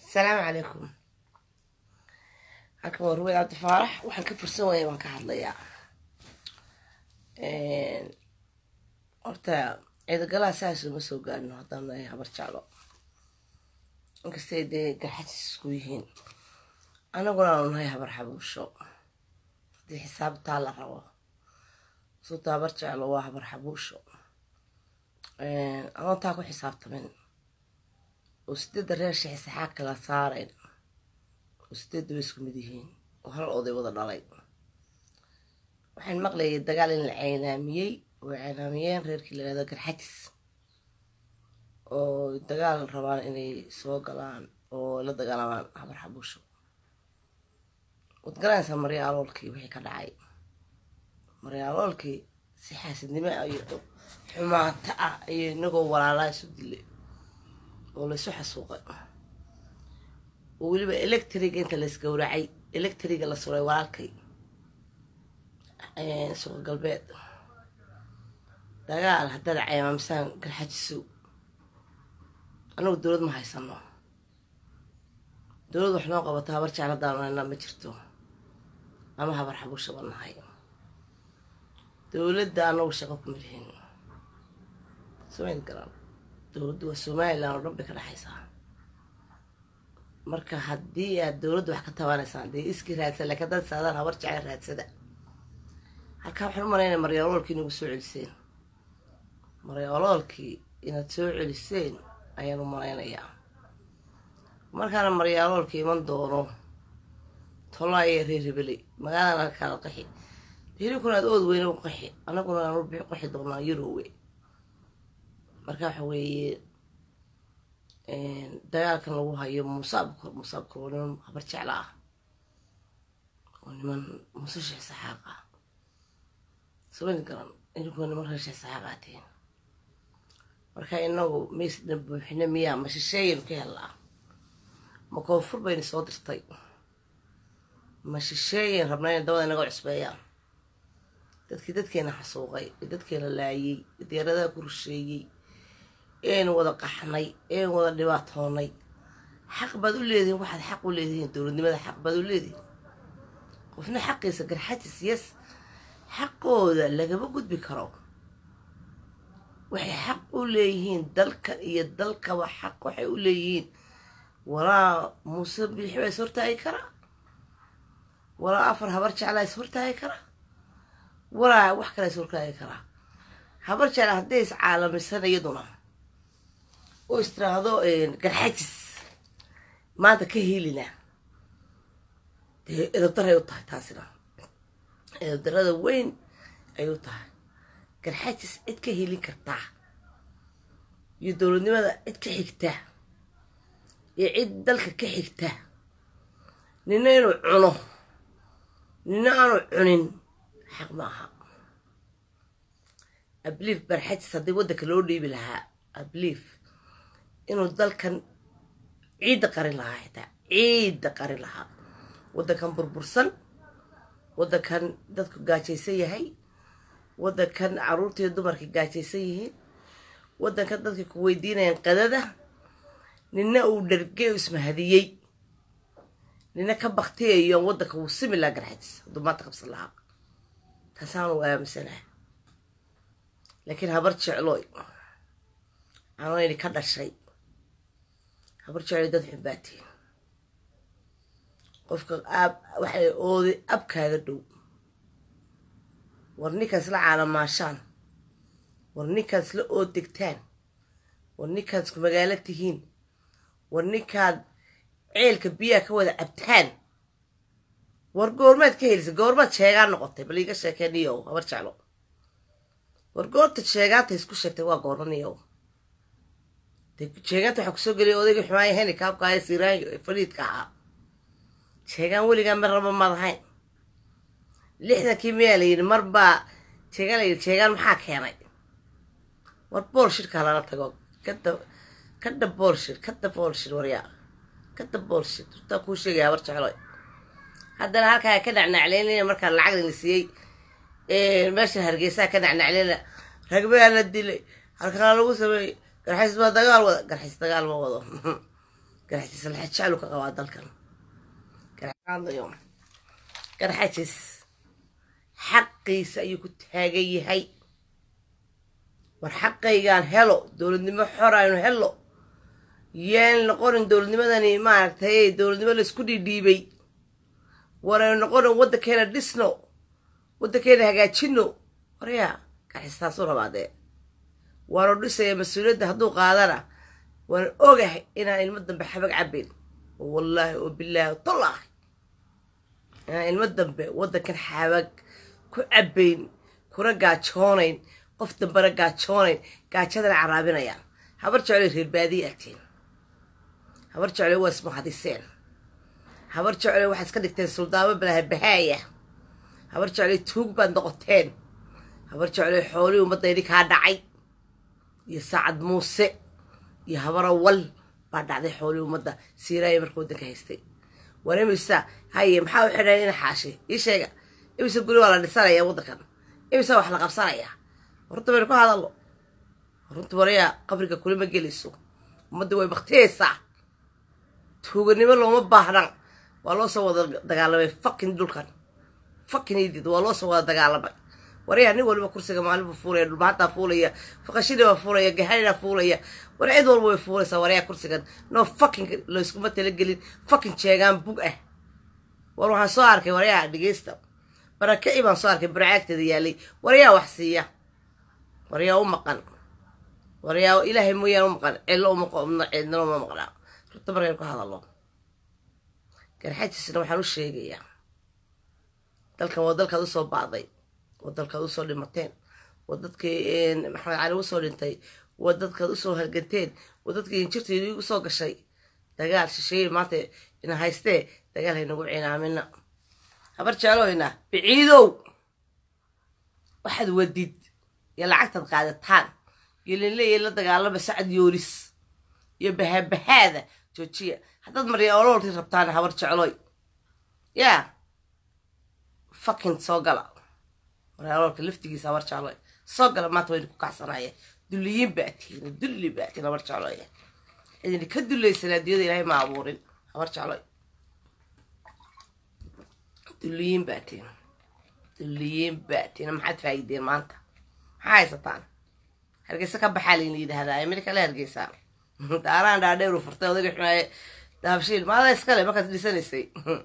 asalaamu calaykum halkan waa ruweyd cabdi faarax waxaan ka fursan waaya baan ka hadlayaa horta ciidagalaha saas uma soo gaarino haddaan nahay habar jeclo inkastay dee garxajis isku yihiin anaguna aanu nahay habar xabuusho haddii xisaabtaa la rabo suuta habar jeclo waa habar xabuusho adoon taa ku xisaabtamin oo sideedda reer sheexsaxaag kala saarayn oo sideedda way isku mid yihiin oo hal oday wada dhalay waxaan maqlayay dagaal in la ceynaamiyey way ceynaamiyeen reerkii la yihahdo garxajis oo dagaal rabaan inay soo galaan oo la dagaalamaan habar xabuusho waad garanaysaa marya aloolkii wixii ka dhacay marya aloolkii si xaasidnimo iyo xumaata ah iyo inagoo walaalaa isu dilay oo laysu xasuuqay oo weliba electriga inta laysgowracay electriga la suray walaalkay suuqa galbeed dagaal haddaad ceymaamsaan garxajisow anagu dowlad ma haysano dowlad wax noo qabato habar jecladaan ma jirto ama habar xabuushaba nahay dowladda anagu shaqo kuma lihin samayn garan dowladdu waa somalilan oo dhan bay ka dhexaysaa marka haddii aad dowladda wax ka tabaanaysaan dee iskii raadsan lakin haddaad saadaan habar jecla raadsada halkaa waxaan u malaynaya maryaoloolkii inagu soo celiseen maryaoloolkii inaad soo celiseen ayaan u malaynayaa markaana maryaaloolkii iman doono tolaaye reer hebeley magaalana halkaada qaxi hilinkuna aad ood weyne u qaxi anaguna aan u qaxi doonaa yurowe marka waxa weeye dagaalkan lagu hayo musaabka musaabka waa niman habar jecla ah oo niman muuse sheekh saxaaq ah sabayn garan idinkuna niman reer sheekh saxaaq aatiin marka inagu maysna buuxina miyaa ma shisheeyaynu ka hellaa ma koonfur bayna soo dirtay ma shisheeyayn rabnaa inay dabada inaga cusbeeyaan dadkii dadkeena xasuuqay ee dadkeena laayay ee diyaaradaha ku rusheeyey eenu wada qaxnay eenu wada dhibaatoonay xaq baad u leedihiin waxaad xaq u leedihiin dowladnimada xaq baad u leedihiin qofna xaqiisa garxajis yes xaqooda lagama gudbi karo waxay xaq u leeyihiin dalkan iyo dalkaba xaq waxay u leeyihiin walaa muuse biixi baa is hortaagi karaa walaa afar habar jeclaa is hortaagi karaa walaa wax kale is hortaagi karaa habar jecla hadday is caalamisan iyaduna oo is tiraahdo garxajis maanta ka helina dee edabdaray u tahay taasina edabdarada weyn ay u tahay garxajis cid ka helin kartaa iyo dowladnimada cid ka xigta iyo cid dalka ka xigta nina inuu cuno nina aanu cunin xaq ma aha ablief barxajis haddii waddanka loo dhiibi lahaa ablief inuu dalkan ciidda qarin lahaa xitaa ciidda qarin lahaa waddankan burbursan waddankan dadku gaajaysan yahay waddankan caruurtiiyo dumarkii gaajaysan yihiin waddankan dadkii ku weydiinayaan qadada nina uu dhargey ismahadiyey nina ka baktiyayo waddanka wuu simi lahaa garxajis hadduu maanta qabsan lahaa taasaanu aaminsanaha laakiin habar jeclooy aanayni ka dhashay habar jecloy dad xumbaatiin qofka aab waxay ooday abkaaga dhow war ninkaad isla caalamaashaan war ninkaad isla ood degtaan war ninkaad isku magaalo tihiin war ninkaad ceelka biyaha ka wada cabtaan war goormaad ka helisa goormaad sheegaa noqotay bal iiga sheekee niyow habar jeclo war goorta sheegaanta isku sheegtay waa goorma niyow de sheegaanta waxaa kusoo geliyay odayga xumaaya heni kaabkaaya siraayo ee fariidka ahaa sheegaan weligaa mar raba maad ahayn lixdankii miyaa la yidhi mar baa sheegaan la yidhi sheegaan maxaa keenay war boolshirkaa lala tago kada kada boolshir kada boolshir waryaa kada boolshir turtaa kuu sheegaya habar jecloy haddana halkaa ka nacnacleynaya markaa lacag la siiyey meesha hargeysaha ka nacnacleyna ragbaa la dilay halkaa lagu sameeyey garxays baa dagaal wada garxays dagaal ma wado garxajis laxajaalu ka qabaa dalkan garxajis xaqiisa ayuu ku taagan yahay war xaqaygaan helo dowladnimo xor aynu helo yaan noqonin dowladnimadani maaragtay dowladnimo laisku dhiidhiibay war aynu noqonin waddankeena dhisno waddankeena hagaajino waryaa garxistaasu rabaadee waanu dhisaya mas-uuliyadda hadduu qaadana waan ogahay inaan ilmo dambe xabag cabayn oo wallaahi oo bilaahi tolaahi inaan ilmo dambe waddankan xabag ku cabayn kuna gaajoonayn qof dambena gaajoonayn gaajadana caraabinayaan habar jeclay reer baadiye agtiin habar jeclay waa ismahadiseen habar jeclay waxaa iska dhigteen suldaamo balahabahaaya habar jeclay tuug baad noqoteen habar jeclay xoolihii ummadaydi kaa dhacay iyo saacad muuse iyo habara wal baa dhacday xoolihii ummadda siiraaya marka waddanka haystay war imisa haye maxaa u xidhan ina xaashi ii sheega imise guri waa la dhisanaya waddankan imise wax la qabsanayaa runta baynu ka hadallo runta warayaa qabriga kulima gelayso ummadda way baktiyaysaa tuuganimo looma baahnan waa loo soo wada dagaalamay fakin dhulkan fakin idid waa loo soo wada dagaalamay waryaa nin waliba kursiga maalinbu fuulaya dhulmaantaa fuulaya faqashidibaa fuulaya gahanina fuulaya war cid walba way fuulaysaa waryaa kursigan no fakin layskuma talagelin fakin jeegaan bug ah war waxaan soo arkay waryaa dhegeysta barakaci baan soo arkay baracaagteeda yaalay waryaa wax siiya waryaa u maqan waryaa ilaahay mooyaan u maqan cidlo cidnalo uma maqnaa runta markaynu ka hadallo garxajisna waxaan u sheegayaa dalkan waa dalkaad usoo bacday waa dalkaad usoo dhimateen waa dadkii maxamed cali usoo dhintay waa dadkaad usoo halganteen waa dadkii injirteedii usoo gashay dagaal shisheeye maanta ina haystee dagaal haynagu cinaamina habar jecloyna biciidow waxaad wadid iyo lacagtaad qaadataan iyo linleeya la dagaalama sacad yoolis iyo bahabahaada joojiya haddaad marya oloolkii rabtaan habar jecloy yaa fakin soo gala maraloolka laftigiisa habar jecloy soo gala maanta wayna ku kacsanaya dulliyiin baa tihiin dulli baa tihiin habar jecloy idin ka dulaysan adduunyada ilaahay ma abuurin habar jecloy dulliyiin baa tihiin dulliyiin baa tihiin maxaad faa'ideen maanta maxaa haysataan hargeysa ka baxaa layna yidhaahdaa mid kale hargeysaa daaraan dhaadheeru furtay odaga xumaaye dahabshiil maada iskale markaad dhisanaysay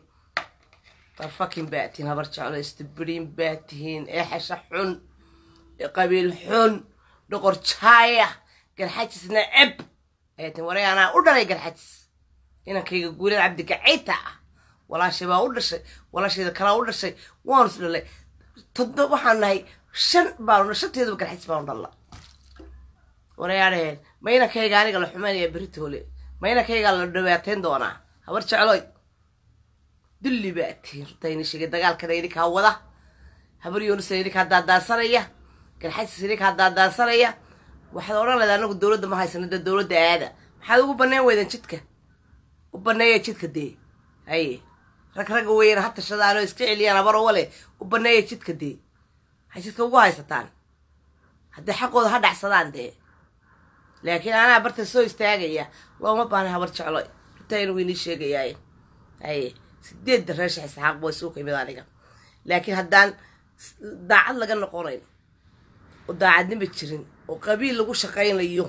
farfakin baa tihiin habar jeclo istibiriin baa tihiin eexasha xun qabiil xun dhoqor jaaya garxajis naceb ayaa tihiin waray anaa u dhalay garxajis inankayga guulada cabdi gacayta ah walaashay baa u dhashay walaashayda kalaa u dhashay waanu is dhalay todo waxaan nahay shan baanu shanteeduba garxajis baanu dhalla warayaadhaheen ma inankayga aniga la xumaynaya beritoole ma inankaygaa la dhawaateyn doonaa habar jecloy dulli baa tihiin rutayni sheegay dagaalkana idinkaa wada habar yoonisa idinkaa daadaansanaya garxajis idinkaa daadaansanaya waxaad odhan leeda anagu dowladda ma haysano dee dowladda aada maxaad ugu baneen weydan jidka u baneeya jidka dee haye rag ragga weyana ha tashadaan oo iska celiyaan habar wale u baneeya jidka dee waxay jidka ugu haysataan haddii xaqooda ha dhacsadaan dee laakiin anaa barta soo istaagaya looma baana habar jeclo rutayna waynii sheegayaay haye sideedda reesha isxaaq way suu kamid aniga laakiin haddaan daacad laga noqonayn oo daacadnima jirin oo qabiil lagu shaqaynayo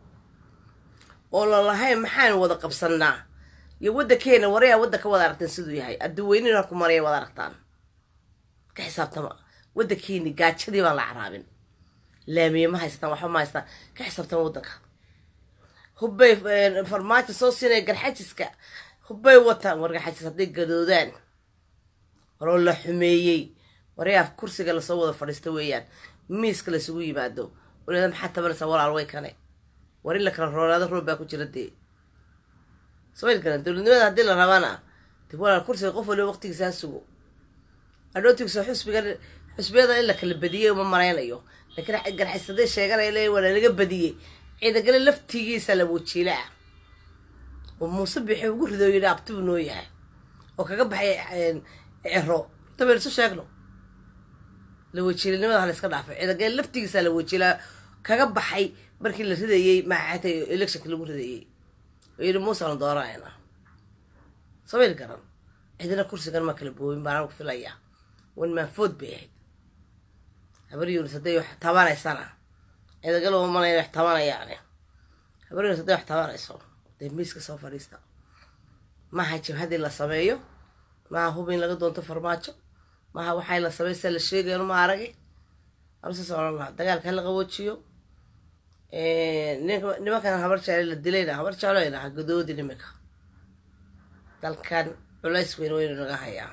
oo lalahayn maxaanu wada qabsanaa iyo waddankeena warayaa waddanka wada aragteen siduu yahay adduweynina ku maraya wada aragtaan ka xisaabtama waddankeeni gaajadii baan la caraabin laamiye ma haystaan waxba ma haystaan ka xisaabtama waddanka hubbay farmaajo soo siinaya garxajiska hubbay wataan war garxajis hadday gadoodaan waroo la xumeeyey warayaa kursiga lasoo wada fadhiista weeyaan miiska laysugu yimaado walaada maxaa tabanaysaa walaal way kane war in la kala roonaado roob baa ku jira dee samayl garan dowladnimada haddii la rabana de walaal kursiga qof waliba waqtigiisa ha sugo adhootigisa xusbiga xusbiyada in la kala badiyey uma maraynayo laakiin garxis hadday sheeganaya le waa lanaga badiyey ciidagale laftigiisa la wajiila ah oo muuse bixi ugu rido yidhi abtibu noo yahay oo kaga baxay cero tabaynu isu sheegno la wajiilanimada ha la iska dhaafay ciidagale laftigiisa la wajiilaa kaga baxay markii la ridayey maxaatay electionka lagu ridayey oo yidhi muusaan dooranayna samayl garan cidina kursigan ma kala boobin baan anagu filayaa wan maafood bay ahayd habar yunis hadday wax tabanaysana cidagal uma malaya wax tabanayaane habar yunis hadday wax tabanayso dee miiska soo fadhiista maaha jabhadii la sameeyo maaha hub in laga doonto farmaajo maaha waxay la samaysa la sheegayo ma aragi anusaas odhan lahaa dagaalka hala qaboojiyo nimankan habar jaale la dilayna habar jaaleyna ha gadoodi niminka dalkan culays weyn weynu naga hayaa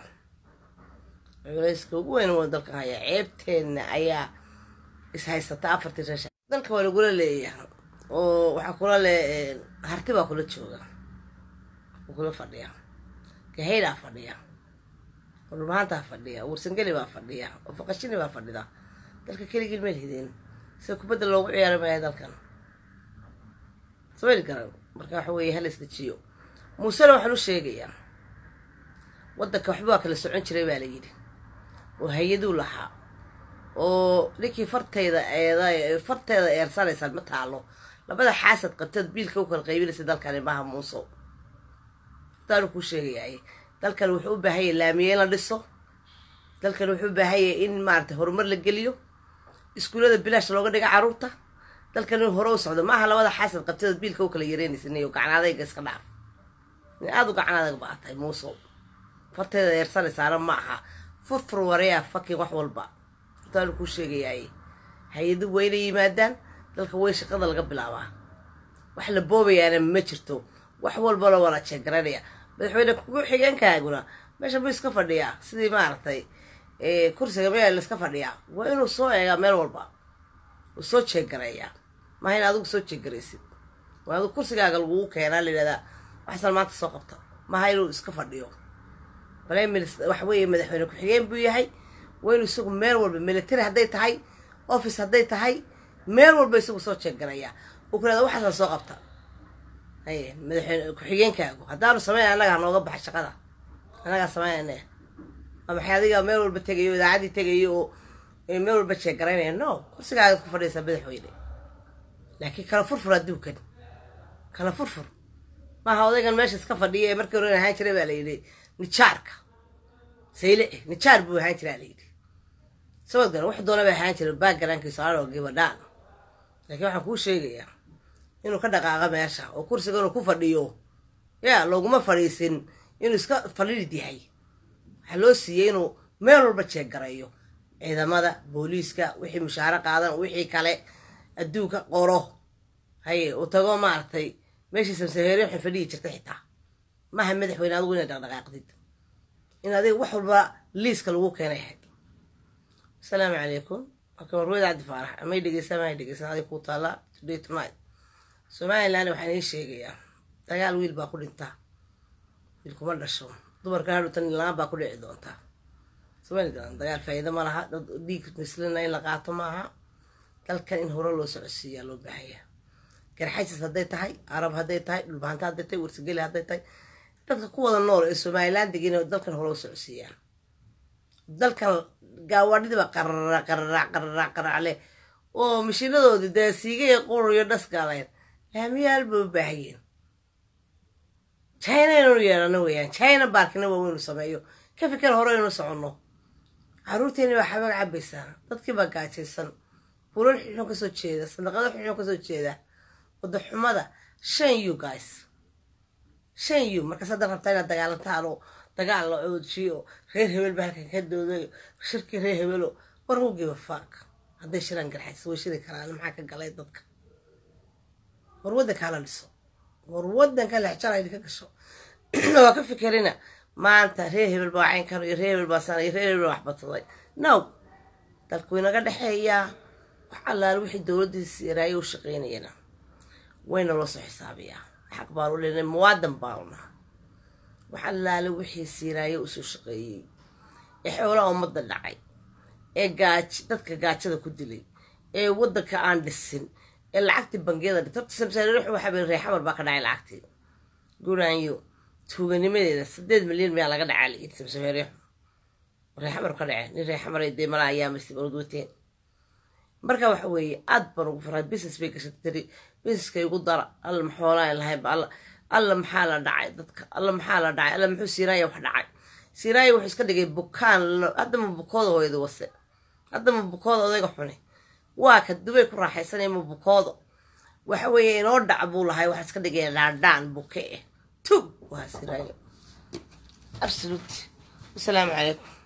culayska ugu weyn waynu dalkan hayaa ceebteenna ayaa ishaysata afartii reesha dalka waa lagula leeyahay oo waxaa kula le harti baa kula jooga oo kula fadhiya gahaydaa fadhiya oo dhulmahantaa fadhiya warsangeli baa fadhiya oo faqashini baa fadhida dalka keligii meel hideen sida kubadda loogu ciyaari maya dalkan samayl garan marka waxa weeye hala isdejiyo muusena waxaan u sheegayaa waddanka waxba waa kala socon jiray baa la yidhi oo hay-aduu lahaa oo ninkii farteyda eeda farteeda eersanaysaan ma taalo labada xaasad qabteed biilka u kala qaybinaysa dalkani maaha muuso taanu kuu sheegayaay dalkan wuxuu u baahanyay laamiye in la dhiso dalkan wuxuu u baahanyay in maarata horumar la geliyo iskuullada bilaash looga dhiga caruurta dalkan in hore u socdo maaha labada xaasad qabteed biilka u kala yareynaysanay oo gacnaadayga iska dhaaf in aada u gacnaadaga baatay muuso farteeda eersanaysaana ma aha furfur wareyaa fakin wax walba taanu kuu sheegayaay hay-adu wayna yimaadaan dalka way shaqada laga bilaabaa wax la boobayaana ma jirto wax walba la wala jeegaranaya madaxweyne ku xigeenkaaguna meesha buu iska fadhiyaa sidii maaragtay kursiga meel laiska fadhiyaa waa inuu soo eegaa meel walba uu soo jeegarayaa maaha in adigu soo jeegaraysid waa adigu kursigaaga lagugu keenaa la yidhahdaa waxaasaan maanta soo qabta maaha inuu iska fadhiyo brimeminist waxa weeye madaxweyne ku-xigeen buu yahay waa inuu isagu meel walba military hadday tahay office hadday tahay meel walba isagu soo jeegarayaa uu ku yhahda waxaasaan soo qabta haye madaxweyne ku-xigeenkaagu haddaanu samayn annaga hanooga baxa shaqada annagaa samaynayna waa maxay adiga meel walba tegayo idaacaddii tegayo oo meel walba jeegaraynaya no kursigaagaad ku fadhiyaysaa madaxweyne laakiin kala furfur adduunkan kala furfur maaha odaygan meesha iska fadhiya ee markii hore ahaan jiray baa la yidhi nijaarka sayle eh nijaar buu ahaan jiraa la yidhi sabad garan wax doona bay ahaan jiray backgroundkiisa anoo gabadhaan laakiin waxaan kuu sheegayaa inuu ka dhaqaaqa meesha oo kursiga inuu ku fadhiyo yaa looguma fadhiisin inuu iska fadhidid yahay waxaa loo siiyey inuu meel walba jeeggarayo ciidamada booliiska wixii mushaaro qaadan wixii kale adduunka qoro haye uu tago maaragtay meeshii samsaheere waxay fadhiyi jirtay xitaa maaha madaxweyne adigu inay dhaqdhaqaaqdid in adiga wax walba liiska lagu keenay ahayd asalaamu calaykum marka warweyda cabdi faarax amay dhegeysaa maay dhegeysan adig kuu taallaa today tonight somaliland waxaan ii sheegayaa dagaal wiil baa ku dhintaa wiil kuma dhasho dumarka hadhutan laan baa ku dhici doontaa somaliland dagaal faa'iido ma laha dad dhiig mislina in la qaato maaha dalkan in hore loo socodsiiyaa loo baahayaa garxaysis hadday tahay arab hadday tahay dhulbahanta hadday tahay warsageli hadday tahay dadka ku wada nool ee somaliland degin dalkan hore u socodsiiyaan dalkan gaawaadhidiiba qarara qararac qararac qararacle oo mashiinadoodii dee siigaya qururiyo dhasgaalayn laamiyaal bay u baahayeen china inaynu yeelano weeyaan china baarkina waa weynu sameeyo ka fikir hore aynu soconno caruurteeni baa xabaag cabaysaa dadkii baa gaajaysan bulal xunxun kasoo jeeda sandaqado xunxun kasoo jeeda wadaxumada shan you guys shan you markaas hadda rabtaa inaad dagaalantaan oo dagaal la oojiyo reer hebel ba halkan ka doodayo shirkii reer hebelo war who give a fuck hadday shiraan garxaysa way shiri karaan maxaa ka galay dadka war waddanka hala dhiso war waddanka lexjara idinka gasho waa ka fikirina maanta reer hebel baa caynkan iyo reer hebel baa sana iyo reer hebel baa waxbadsaday no dalku inaga dhexeeyaa wax allaale wixii dowladdiisi yaraayo u shaqaynayana wayna loo soo xisaabiyaa xaq baan u leenay muwaadan baanu naha wax allaale wixii siiraayo usoo shaqeeyey ee xoolaha ummadda dhacay ee gaaj dadka gaajada ku dilay ee waddanka aan dhisin ee lacagtii bangiyada dhit horta samsaariix waxaa bay reexamar baa ka dhacay lacagtii guraanyo tuuganimadeeda sideed milyan miyaa laga dhacaa layidhi samsaariix reexamar ka dhaceen nin reexamar dee mala ayaa masib orod wateen marka waxa weeye aad baan ugu faraa business bay gashatay tiri businesskay ugu dara alla maxoolaan lahaynba alla alla maxaa la dhacay dadka alla maxaa la dhacay alla muxuu siiraaya wax dhacay siiraaya wuxuu iska dhigay bukaan haddama bukooda hooyada wase haddama bukooda odayga xune waa ka dubay ku raaxaysanaya ma bukoodo waxa weeye inoo dhac buu lahay waxaa iska dhigaya dhaadhaan buke eh tug waa siiraaya absolute wasalaamu calaykum